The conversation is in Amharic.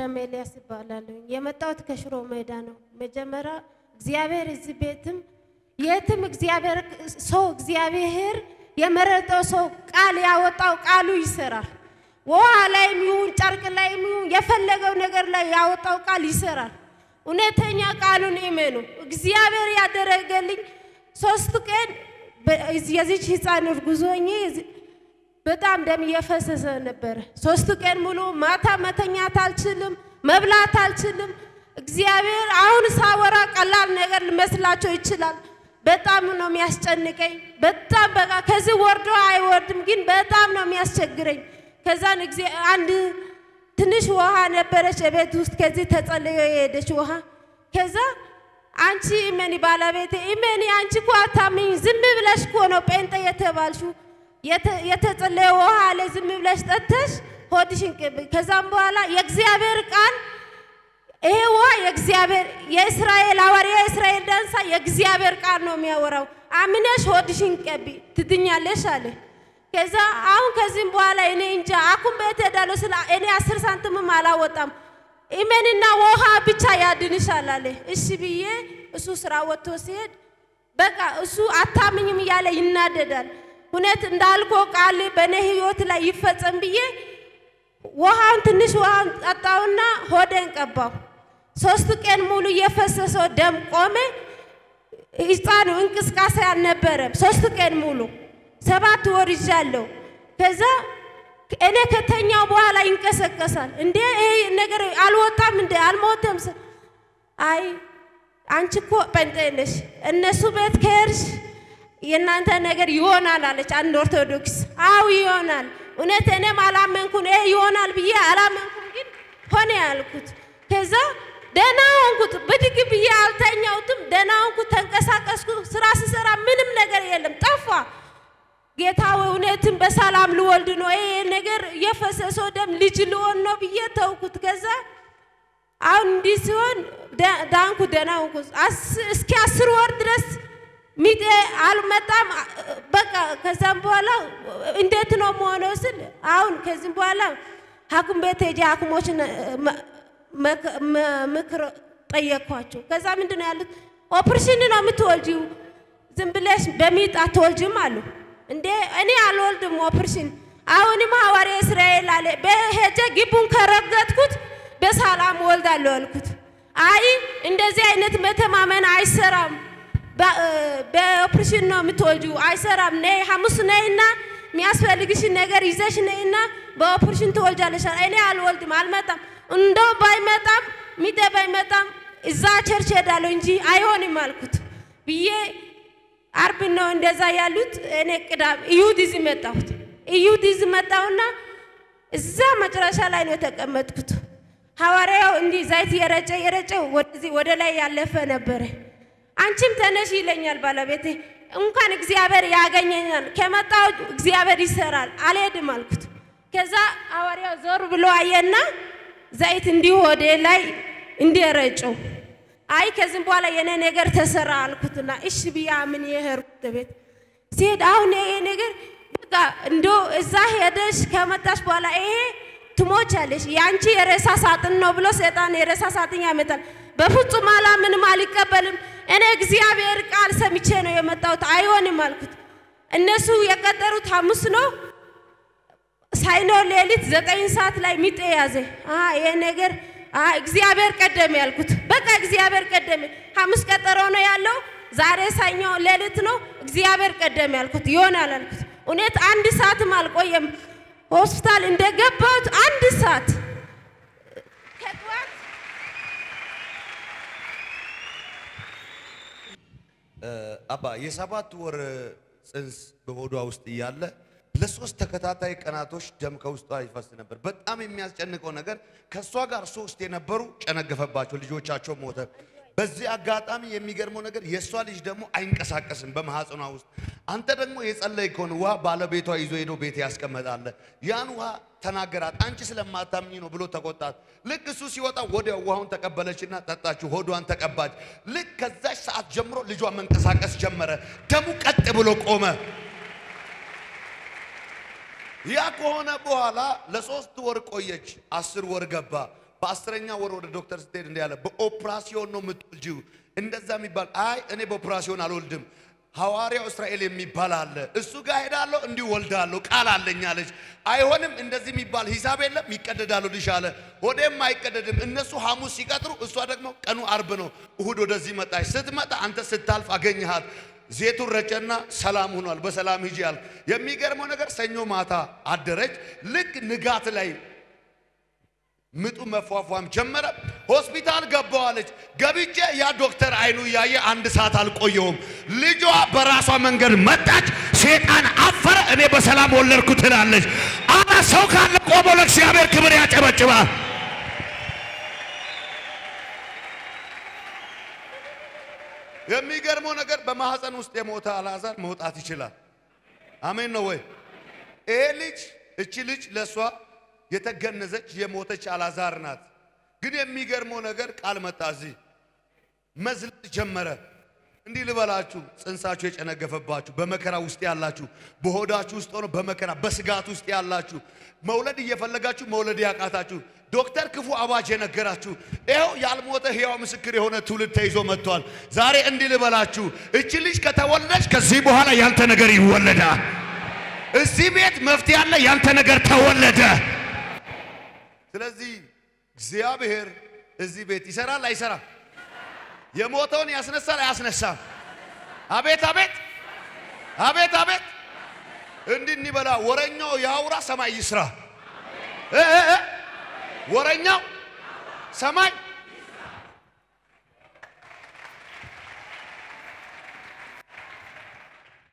አዳም ኤልያስ ይባላለሁ። የመጣሁት ከሽሮ ሜዳ ነው። መጀመሪያ እግዚአብሔር እዚህ ቤትም የትም እግዚአብሔር ሰው እግዚአብሔር የመረጠው ሰው ቃል ያወጣው ቃሉ ይሰራል። ውሃ ላይም ይሁን ጨርቅ ላይም ይሁን የፈለገው ነገር ላይ ያወጣው ቃል ይሰራል። እውነተኛ ቃሉን እመኑ። እግዚአብሔር ያደረገልኝ ሶስት ቀን የዚች ህፃን እርጉዝ ሆኜ በጣም ደም እየፈሰሰ ነበረ። ሶስት ቀን ሙሉ ማታ መተኛት አልችልም፣ መብላት አልችልም። እግዚአብሔር አሁን ሳወራ ቀላል ነገር ሊመስላቸው ይችላል። በጣም ነው የሚያስጨንቀኝ። በጣም በቃ ከዚህ ወርዶ አይወርድም፣ ግን በጣም ነው የሚያስቸግረኝ። ከዛን አንድ ትንሽ ውሃ ነበረች ቤት ውስጥ ከዚህ ተጸልዮ የሄደች ውሃ ከዛ አንቺ እመኒ ባለቤቴ እመኒ፣ አንቺ እኮ አታምኝ፣ ዝም ብለሽ እኮ ነው ጴንጤ የተባልሽው የተጸለየ ውሃ አለ ዝም ብለሽ ጠጥተሽ ሆድሽን ቅብ። ከዛም በኋላ የእግዚአብሔር ቃል ይሄ ውሃ የእግዚአብሔር የእስራኤል ሐዋርያ እስራኤል ዳንሳ የእግዚአብሔር ቃል ነው የሚያወራው። አምነሽ ሆድሽን ቀቢ ትድኛለሽ አለ። ከዛ አሁን ከዚህም በኋላ እኔ እንጃ አኩም ቤት ሄዳለሁ ስለ እኔ አስር ሳንቲምም አላወጣም ኢሜንና ውሃ ብቻ ያድንሻል አለ። እሺ ብዬ እሱ ስራ ወጥቶ ሲሄድ በቃ እሱ አታምኝም እያለ ይናደዳል። እውነት እንዳልኮ ቃል በእኔ ህይወት ላይ ይፈጸም ብዬ ውሃውን ትንሽ ውሃውን ጠጣውና ሆደን ቀባው። ሶስት ቀን ሙሉ የፈሰሰው ደም ቆመ። ህፃኑ እንቅስቃሴ አልነበረም። ሶስት ቀን ሙሉ ሰባት ወር ይዣለሁ። ከዛ እኔ ከተኛው በኋላ ይንቀሰቀሳል። እንዴ ይሄ ነገር አልወጣም እንዴ አልሞተም? አይ አንቺ እኮ ጴንጤ ነሽ፣ እነሱ ቤት ከሄድሽ የእናንተ ነገር ይሆናል አለች አንድ ኦርቶዶክስ። አው ይሆናል። እውነት እኔም አላመንኩን ይሄ ይሆናል ብዬ አላመንኩም፣ ግን ሆነ ያልኩት። ከዛ ደህና ሆንኩት። ብድግ ብዬ አልተኛውትም። ደህና ሆንኩት፣ ተንቀሳቀስኩ። ስራ ስሰራ ምንም ነገር የለም ጠፋ። ጌታ እውነትን በሰላም ልወልድ ነው ይሄ ነገር የፈሰሰው ደም ልጅ ልሆን ነው ብዬ ተውኩት። ከዛ አሁን እንዲህ ሲሆን ዳንኩ፣ ደህና ሆንኩ። እስኪ አስር ወር ድረስ ሚጤ አልመጣም። በቃ ከዛም በኋላ እንዴት ነው መሆነው ስል አሁን ከዚህም በኋላ ሐኪም ቤት ሄጄ ሐኪሞችን ምክር ጠየቅኳቸው። ከዛ ምንድን ነው ያሉት? ኦፕሬሽን ነው የምትወልጂው፣ ዝም ብለሽ በሚጥ አትወልጅም አሉ። እንዴ እኔ አልወልድም ኦፕሬሽን። አሁንም ሐዋርያ እስራኤል አለ በሄጄ ግቡን ከረገጥኩት በሰላም ወልዳለሁ አልኩት። አይ እንደዚህ አይነት መተማመን አይሰራም በኦፕሬሽን ነው የምትወልጂው፣ አይሰራም። ነይ ሐሙስ ነይና የሚያስፈልግሽ ነገር ይዘሽ ነይና በኦፕሬሽን ትወልጃለሽ። እኔ አልወልድም፣ አልመጣም። እንደው ባይመጣም ሚጤ ባይመጣም እዛ ቸርች ሄዳለሁ እንጂ አይሆንም አልኩት ብዬ አርብ ነው እንደዛ ያሉት። እኔ ቅዳም እሑድ እዚህ መጣሁት። እሑድ እዚህ መጣሁና እዛ መጨረሻ ላይ ነው የተቀመጥኩት። ሐዋርያው እንዲህ ዘይት የረጨ የረጨ ወደዚህ ወደ ላይ ያለፈ ነበረ። አንቺም ተነሽ ይለኛል ባለቤቴ። እንኳን እግዚአብሔር ያገኘኛል፣ ከመጣው እግዚአብሔር ይሰራል፣ አልሄድም አልኩት። ከዛ ሐዋርያው ዞር ብሎ አየና ዘይት እንዲህ ሆዴ ላይ እንዲረጨው አይ ከዚህም በኋላ የኔ ነገር ተሰራ አልኩትና እሺ ብያ ምን የሄድኩት ቤት ሲሄድ አሁን ይሄ ነገር በቃ እንዶ እዛ ሄደሽ ከመጣሽ በኋላ ይሄ ትሞቻለሽ፣ የአንቺ የሬሳ ሳጥን ነው ብሎ ሰይጣን የሬሳ ሳጥን ያመጣል። በፍጹም አላምንም፣ አልቀበልም። እኔ እግዚአብሔር ቃል ሰምቼ ነው የመጣሁት፣ አይሆንም አልኩት። እነሱ የቀጠሩት ሐሙስ ነው። ሳይኖር ሌሊት ዘጠኝ ሰዓት ላይ ሚጤ ያዘ። ይሄ ነገር እግዚአብሔር ቀደም ያልኩት በቃ እግዚአብሔር ቀደም። ሐሙስ ቀጠሮ ነው ያለው። ዛሬ ሰኞ ሌሊት ነው። እግዚአብሔር ቀደም ያልኩት ይሆናል አልኩት። እውነት አንድ ሰዓትም አልቆየም። ሆስፒታል እንደገባሁት አንድ ሰዓት ከጠዋት አባ የሰባት ወር ጽንስ በሆዷ ውስጥ እያለ ለሶስት ተከታታይ ቀናቶች ደም ከውስጧ ይፈስ ነበር። በጣም የሚያስጨንቀው ነገር ከእሷ ጋር ሶስት የነበሩ ጨነገፈባቸው፣ ልጆቻቸው ሞተ። በዚህ አጋጣሚ የሚገርመው ነገር የእሷ ልጅ ደግሞ አይንቀሳቀስም በማህፀኗ ውስጥ። አንተ ደግሞ የጸለይ ከሆነ ውሃ ባለቤቷ ይዞ ሄዶ ቤት ያስቀመጣለ። ያን ውሃ ተናገራት። አንቺ ስለማታምኝ ነው ብሎ ተቆጣት። ልክ እሱ ሲወጣ ወዲያው ውሃውን ተቀበለችና ጠጣችው፣ ሆዷን ተቀባች። ልክ ከዛች ሰዓት ጀምሮ ልጇ መንቀሳቀስ ጀመረ። ደሙ ቀጥ ብሎ ቆመ። ያ ከሆነ በኋላ ለሶስት ወር ቆየች። አስር ወር ገባ። በአስረኛ ወር ወደ ዶክተር ስትሄድ እንዲህ ያለ በኦፕራሲዮን ነው የምትወልጂው እንደዛ የሚባል አይ እኔ በኦፕራሲዮን አልወልድም ሐዋርያው እስራኤል የሚባል አለ እሱ ጋር ሄዳለሁ እንዲሁ ወልዳለሁ ቃል አለኝ አለች አይሆንም እንደዚህ የሚባል ሂሳብ የለም ይቀደዳሉ ልሽ አለ ሆዴም አይቀደድም እነሱ ሐሙስ ሲቀጥሩ እሷ ደግሞ ቀኑ አርብ ነው እሁድ ወደዚህ መጣች ስትመጣ አንተ ስታልፍ አገኘሃት ዜቱን ረጨና ሰላም ሆኗል በሰላም ሂጂ አልክ የሚገርመው ነገር ሰኞ ማታ አደረች ልክ ንጋት ላይ ምጡ መፏፏም ጀመረ። ሆስፒታል ገባዋለች። ገብቼ ያ ዶክተር አይኑ እያየ አንድ ሰዓት አልቆየውም። ልጇ በራሷ መንገድ መጣች። ሴጣን አፈረ። እኔ በሰላም ወለድኩ ትላለች። አረ ሰው ካለ ቆሞ ለእግዚአብሔር ክብር ያጨበጭባል። የሚገርመው ነገር በማህፀን ውስጥ የሞተ አልዓዛር መውጣት ይችላል። አሜን ነው ወይ? ይሄ ልጅ እቺ ልጅ ለእሷ የተገነዘች የሞተች አልዓዛር ናት። ግን የሚገርመው ነገር ቃል መጣ እዚህ መዝለል ጀመረ። እንዲህ ልበላችሁ፣ ጽንሳችሁ የጨነገፈባችሁ በመከራ ውስጥ ያላችሁ፣ በሆዳችሁ ውስጥ ሆኖ በመከራ በስጋት ውስጥ ያላችሁ፣ መውለድ እየፈለጋችሁ መውለድ ያቃታችሁ፣ ዶክተር ክፉ አዋጅ የነገራችሁ፣ ይኸው ያልሞተ ሕያው ምስክር የሆነ ትውልድ ተይዞ መጥቷል። ዛሬ እንዲህ ልበላችሁ፣ እቺ ልጅ ከተወለደች ከዚህ በኋላ ያንተ ነገር ይወለዳል። እዚህ ቤት መፍትሄ አለ። ያንተ ነገር ተወለደ። ስለዚህ እግዚአብሔር እዚህ ቤት ይሰራል አይሰራም? የሞተውን ያስነሳል አያስነሳም? አቤት አቤት አቤት አቤት! እንዲህ እንበላ ወረኛው ያውራ ሰማይ ይስራ። እ እ እ ወረኛው ሰማይ